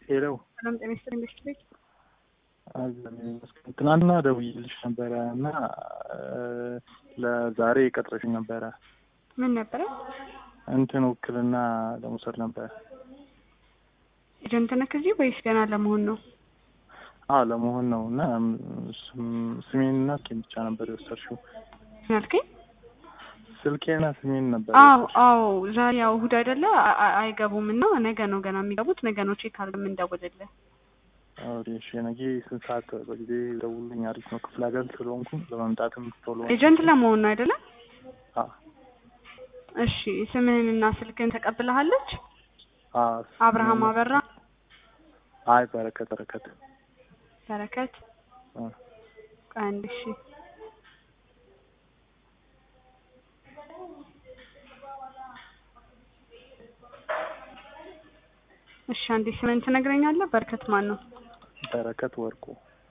ሄሎ ሰላም ጤና ይስጥልኝ ቤት ቤት ትናንትና ደውዬልሽ ነበረ እና ለዛሬ ቀጥረሽኝ ነበረ። ምን ነበረ? እንትን ውክልና ለመውሰድ ነበረ። ኤጀንት ነህ እዚህ ወይስ ገና ለመሆን ነው? አዎ ለመሆን ነው እና ስሜንና ስልኬን ብቻ ነበር የወሰድሽው። ምን አልከኝ? ስልኬና ስሜን ነበር አዎ አዎ፣ ዛሬ ያው እሑድ አይደለ? አ- አ- አይገቡም እና ነገ ነው ገና የሚገቡት። ነገ ነው ቼክ አድርገን የምንደውልልህ። እሺ ነገ ስንት ሰዓት በጊዜ ደውልኝ። አሪፍ ነው። ክፍለ ሀገር ስለሆንኩ ለመምጣትም ቶሎ ኤጀንት ለመሆን ነው አይደለ? አዎ እሺ ስምህንና ስልክህን ተቀብለሃለች? አዎ። አብርሃም አበራ፣ አይ በረከት በረከት በረከት አ አንድ እሺ እሺ አንዴ ስምህን ትነግረኛለህ? በረከት ማን ነው? በረከት ወርቁ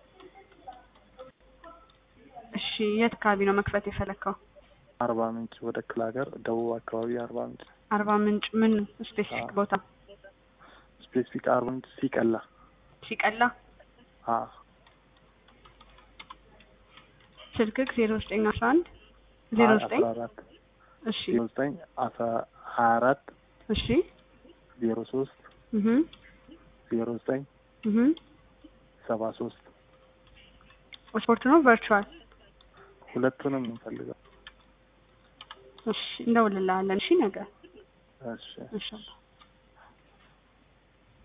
እሺ የት አካባቢ ነው መክፈት የፈለግከው? አርባ ምንጭ ወደ ክፍለ ሀገር ደቡብ አካባቢ አርባ ምንጭ አርባ ምንጭ ምን ስፔሲፊክ አዎ። ቦታ? ስፔሲፊክ አርባ ምንጭ ሲቀላ ሲቀላ አ ስልክክ ዜሮ ዘጠኝ አስራ አንድ ዜሮ ዘጠኝ አስራ አራት እሺ ዜሮ ዘጠኝ አስራ ሀያ አራት እሺ ዜሮ ሶስት እህ ዜሮ ዘጠኝ እህ ሰባ ሶስት ስፖርት ነው ቨርቹዋል? ሁለቱንም እንፈልገው። እሺ እንደውልልሃለን። እሺ ነገ እሺ ኢንሻአላህ